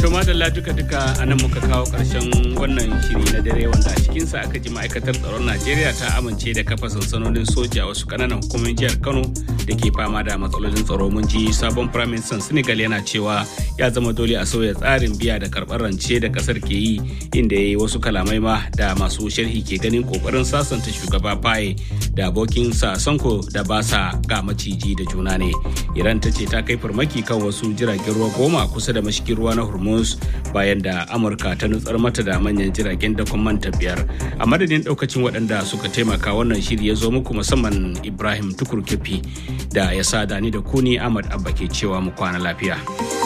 To madalla duka duka a nan muka kawo ƙarshen wannan shiri na dare wanda a cikinsa aka ji ma'aikatar tsaron Najeriya ta amince da kafa sansanonin soja a wasu ƙananan hukumomin jihar Kano da ke fama da matsalolin tsaro mun ji sabon firaministan Senegal yana cewa ya zama dole a sauya tsarin biya da karɓar rance da ƙasar ke yi inda ya yi wasu kalamai ma da masu sharhi ke ganin ƙoƙarin sasanta shugaba Faye da abokin sa Sanko da ba sa ga maciji da juna ne. Iran ta ce ta kai farmaki kan wasu jiragen ruwa goma kusa da mashigin ruwa na Hormuz bayan da Amurka ta nutsar mata da manyan jiragen da manta biyar. A madadin daukacin waɗanda suka taimaka wannan shiri ya zo muku musamman Ibrahim Tukur Kefi da ya sa dani da kuni Ahmad Abba ke cewa mu kwana lafiya.